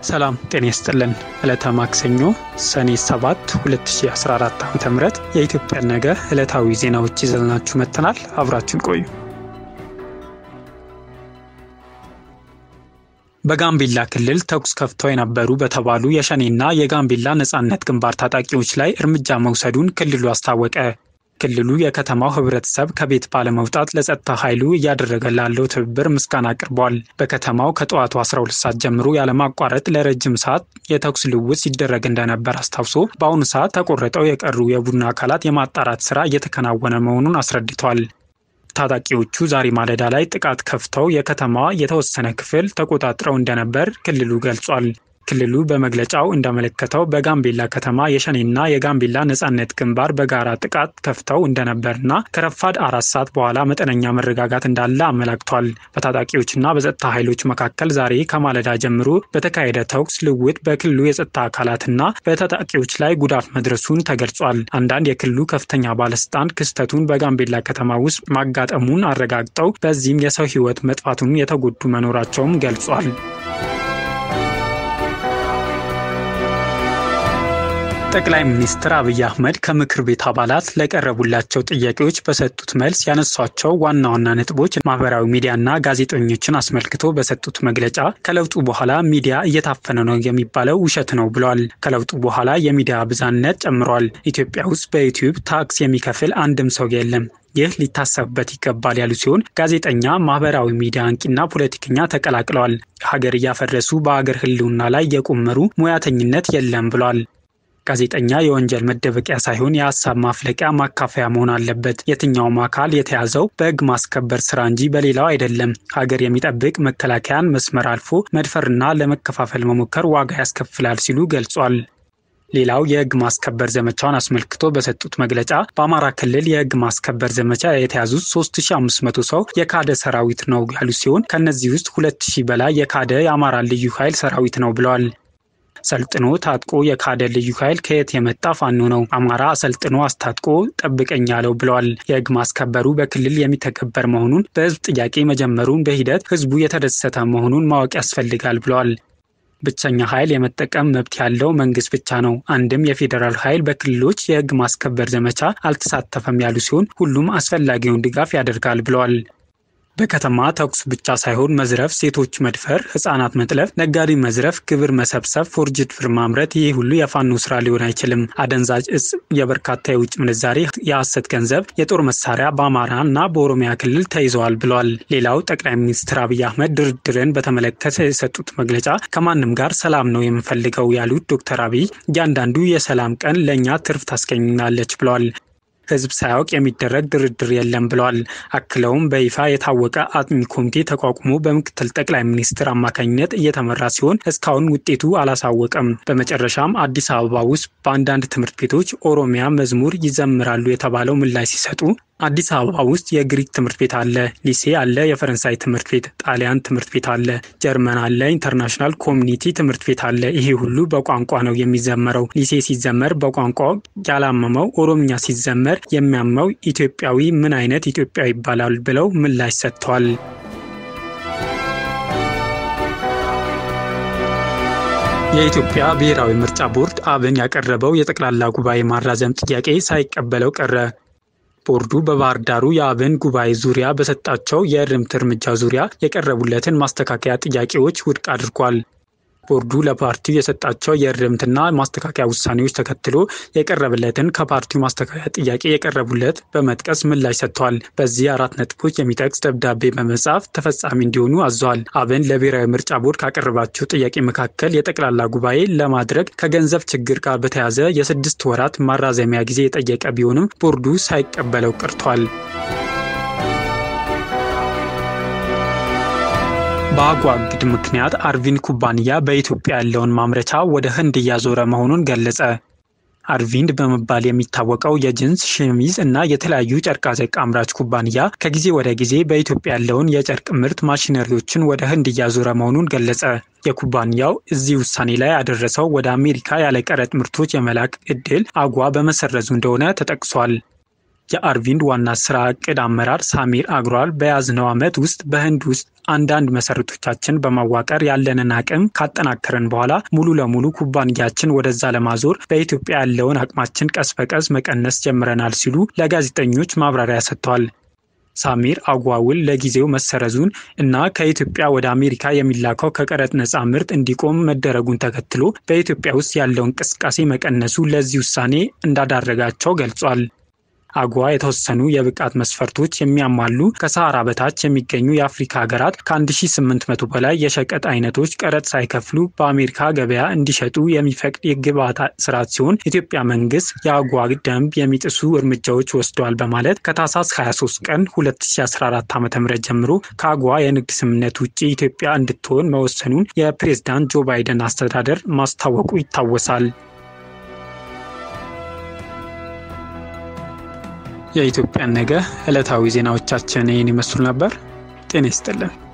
ሰላም ጤና ይስጥልን። ዕለተ ማክሰኞ ሰኔ 7 2014 ዓ ም የኢትዮጵያ ነገ ዕለታዊ ዜናዎች ይዘናችሁ መጥተናል። አብራችን ቆዩ። በጋምቤላ ክልል ተኩስ ከፍተው የነበሩ በተባሉ የሸኔና የጋምቤላ ነጻነት ግንባር ታጣቂዎች ላይ እርምጃ መውሰዱን ክልሉ አስታወቀ። ክልሉ የከተማው ህብረተሰብ ከቤት ባለመውጣት ለጸጥታ ኃይሉ እያደረገ ላለው ትብብር ምስጋና አቅርቧል። በከተማው ከጠዋቱ 12 ሰዓት ጀምሮ ያለማቋረጥ ለረጅም ሰዓት የተኩስ ልውውጥ ሲደረግ እንደነበር አስታውሶ በአሁኑ ሰዓት ተቆርጠው የቀሩ የቡድን አካላት የማጣራት ስራ እየተከናወነ መሆኑን አስረድቷል። ታጣቂዎቹ ዛሬ ማለዳ ላይ ጥቃት ከፍተው የከተማዋ የተወሰነ ክፍል ተቆጣጥረው እንደነበር ክልሉ ገልጿል። ክልሉ በመግለጫው እንዳመለከተው በጋምቤላ ከተማ የሸኔና የጋምቤላ ነጻነት ግንባር በጋራ ጥቃት ከፍተው እንደነበርና ከረፋድ አራት ሰዓት በኋላ መጠነኛ መረጋጋት እንዳለ አመላክቷል። በታጣቂዎችና በጸጥታ ኃይሎች መካከል ዛሬ ከማለዳ ጀምሮ በተካሄደ ተኩስ ልውውጥ በክልሉ የጸጥታ አካላትና በታጣቂዎች ላይ ጉዳት መድረሱን ተገልጿል። አንዳንድ የክልሉ ከፍተኛ ባለስልጣን ክስተቱን በጋምቤላ ከተማ ውስጥ ማጋጠሙን አረጋግጠው በዚህም የሰው ሕይወት መጥፋቱን የተጎዱ መኖራቸውም ገልጿል። ጠቅላይ ሚኒስትር አብይ አህመድ ከምክር ቤት አባላት ለቀረቡላቸው ጥያቄዎች በሰጡት መልስ ያነሷቸው ዋና ዋና ነጥቦች ማህበራዊ ሚዲያና ጋዜጠኞችን አስመልክቶ በሰጡት መግለጫ ከለውጡ በኋላ ሚዲያ እየታፈነ ነው የሚባለው ውሸት ነው ብለዋል። ከለውጡ በኋላ የሚዲያ ብዛነት ጨምሯል። ኢትዮጵያ ውስጥ በዩቲዩብ ታክስ የሚከፍል አንድም ሰው የለም። ይህ ሊታሰብበት ይገባል ያሉ ሲሆን ጋዜጠኛ፣ ማህበራዊ ሚዲያ አንቂና ፖለቲከኛ ተቀላቅለዋል። ሀገር እያፈረሱ በሀገር ህልውና ላይ የቆመሩ ሙያተኝነት የለም ብለዋል። ጋዜጠኛ የወንጀል መደበቂያ ሳይሆን የሀሳብ ማፍለቂያ ማካፈያ መሆን አለበት። የትኛውም አካል የተያዘው በህግ ማስከበር ስራ እንጂ በሌላው አይደለም። ሀገር የሚጠብቅ መከላከያን መስመር አልፎ መድፈርና ለመከፋፈል መሞከር ዋጋ ያስከፍላል ሲሉ ገልጿል። ሌላው የህግ ማስከበር ዘመቻውን አስመልክቶ በሰጡት መግለጫ በአማራ ክልል የህግ ማስከበር ዘመቻ የተያዙት 3500 ሰው የካደ ሰራዊት ነው ያሉ ሲሆን ከእነዚህ ውስጥ 2000 በላይ የካደ የአማራ ልዩ ኃይል ሰራዊት ነው ብለዋል። ሰልጥኖ ታጥቆ የካደ ልዩ ኃይል ከየት የመጣ ፋኖ ነው? አማራ አሰልጥኖ አስታጥቆ ጠብቀኝ ያለው ብለዋል። የህግ ማስከበሩ በክልል የሚተገበር መሆኑን በህዝብ ጥያቄ መጀመሩን በሂደት ህዝቡ የተደሰተ መሆኑን ማወቅ ያስፈልጋል ብለዋል። ብቸኛ ኃይል የመጠቀም መብት ያለው መንግስት ብቻ ነው። አንድም የፌዴራል ኃይል በክልሎች የህግ ማስከበር ዘመቻ አልተሳተፈም ያሉ ሲሆን ሁሉም አስፈላጊውን ድጋፍ ያደርጋል ብለዋል። በከተማ ተኩስ ብቻ ሳይሆን መዝረፍ፣ ሴቶች መድፈር፣ ህጻናት መጥለፍ፣ ነጋዴ መዝረፍ፣ ግብር መሰብሰብ፣ ፎርጅድ ብር ማምረት፣ ይህ ሁሉ የፋኖ ስራ ሊሆን አይችልም። አደንዛዥ እጽ፣ የበርካታ የውጭ ምንዛሬ፣ የሐሰት ገንዘብ፣ የጦር መሳሪያ በአማራ እና በኦሮሚያ ክልል ተይዘዋል ብለዋል። ሌላው ጠቅላይ ሚኒስትር አብይ አህመድ ድርድርን በተመለከተ የሰጡት መግለጫ ከማንም ጋር ሰላም ነው የምንፈልገው ያሉት ዶክተር አብይ እያንዳንዱ የሰላም ቀን ለእኛ ትርፍ ታስገኛለች ብለዋል። ህዝብ ሳያውቅ የሚደረግ ድርድር የለም ብለዋል። አክለውም በይፋ የታወቀ አጥኚ ኮሚቴ ተቋቁሞ በምክትል ጠቅላይ ሚኒስትር አማካኝነት እየተመራ ሲሆን እስካሁን ውጤቱ አላሳወቀም። በመጨረሻም አዲስ አበባ ውስጥ በአንዳንድ ትምህርት ቤቶች ኦሮሚያ መዝሙር ይዘምራሉ የተባለው ምላሽ ሲሰጡ አዲስ አበባ ውስጥ የግሪክ ትምህርት ቤት አለ፣ ሊሴ አለ፣ የፈረንሳይ ትምህርት ቤት፣ ጣሊያን ትምህርት ቤት አለ፣ ጀርመን አለ፣ ኢንተርናሽናል ኮሚኒቲ ትምህርት ቤት አለ። ይሄ ሁሉ በቋንቋ ነው የሚዘመረው። ሊሴ ሲዘመር በቋንቋ ያላመመው፣ ኦሮምኛ ሲዘመር የሚያመው ኢትዮጵያዊ ምን አይነት ኢትዮጵያዊ ይባላል ብለው ምላሽ ሰጥተዋል። የኢትዮጵያ ብሔራዊ ምርጫ ቦርድ አብን ያቀረበው የጠቅላላ ጉባኤ ማራዘም ጥያቄ ሳይቀበለው ቀረ። ቦርዱ በባህር ዳሩ የአብን ጉባኤ ዙሪያ በሰጣቸው የእርምት እርምጃ ዙሪያ የቀረቡለትን ማስተካከያ ጥያቄዎች ውድቅ አድርጓል። ቦርዱ ለፓርቲው የሰጣቸው የእርምትና ማስተካከያ ውሳኔዎች ተከትሎ የቀረበለትን ከፓርቲው ማስተካከያ ጥያቄ የቀረቡለት በመጥቀስ ምላሽ ሰጥተዋል። በዚህ አራት ነጥቦች የሚጠቅስ ደብዳቤ በመጻፍ ተፈጻሚ እንዲሆኑ አዘዋል። አብን ለብሔራዊ ምርጫ ቦርድ ካቀረባቸው ጥያቄ መካከል የጠቅላላ ጉባኤ ለማድረግ ከገንዘብ ችግር ጋር በተያያዘ የስድስት ወራት ማራዘሚያ ጊዜ የጠየቀ ቢሆንም ቦርዱ ሳይቀበለው ቀርቷል። በአጓ እግድ ምክንያት አርቪን ኩባንያ በኢትዮጵያ ያለውን ማምረቻ ወደ ህንድ እያዞረ መሆኑን ገለጸ። አርቪንድ በመባል የሚታወቀው የጅንስ ሸሚዝ እና የተለያዩ ጨርቃጨርቅ አምራች ኩባንያ ከጊዜ ወደ ጊዜ በኢትዮጵያ ያለውን የጨርቅ ምርት ማሽነሪዎችን ወደ ህንድ እያዞረ መሆኑን ገለጸ። የኩባንያው እዚህ ውሳኔ ላይ ያደረሰው ወደ አሜሪካ ያለ ቀረጥ ምርቶች የመላክ እድል አጓ በመሰረዙ እንደሆነ ተጠቅሷል። የአርቪንድ ዋና ስራ እቅድ አመራር ሳሚር አግሯል በያዝነው ዓመት ውስጥ በህንድ ውስጥ አንዳንድ መሰረቶቻችን በማዋቀር ያለንን አቅም ካጠናከርን በኋላ ሙሉ ለሙሉ ኩባንያችን ወደዛ ለማዞር በኢትዮጵያ ያለውን አቅማችን ቀስ በቀስ መቀነስ ጀምረናል ሲሉ ለጋዜጠኞች ማብራሪያ ሰጥተዋል። ሳሚር አጓውል ለጊዜው መሰረዙን እና ከኢትዮጵያ ወደ አሜሪካ የሚላከው ከቀረጥ ነፃ ምርት እንዲቆም መደረጉን ተከትሎ በኢትዮጵያ ውስጥ ያለው እንቅስቃሴ መቀነሱ ለዚህ ውሳኔ እንዳዳረጋቸው ገልጿል። አጓ የተወሰኑ የብቃት መስፈርቶች የሚያሟሉ ከሰሃራ በታች የሚገኙ የአፍሪካ ሀገራት ከ1800 በላይ የሸቀጥ አይነቶች ቀረጥ ሳይከፍሉ በአሜሪካ ገበያ እንዲሸጡ የሚፈቅድ የግብዓት ስርዓት ሲሆን ኢትዮጵያ መንግስት የአጓ ደንብ የሚጥሱ እርምጃዎች ወስደዋል በማለት ከታህሳስ 23 ቀን 2014 ዓ.ም ጀምሮ ከአጓ የንግድ ስምምነት ውጭ ኢትዮጵያ እንድትሆን መወሰኑን የፕሬዝዳንት ጆ ባይደን አስተዳደር ማስታወቁ ይታወሳል። የኢትዮጵያን ነገ ዕለታዊ ዜናዎቻችን ይህን ይመስሉ ነበር። ጤና ይስጥልን።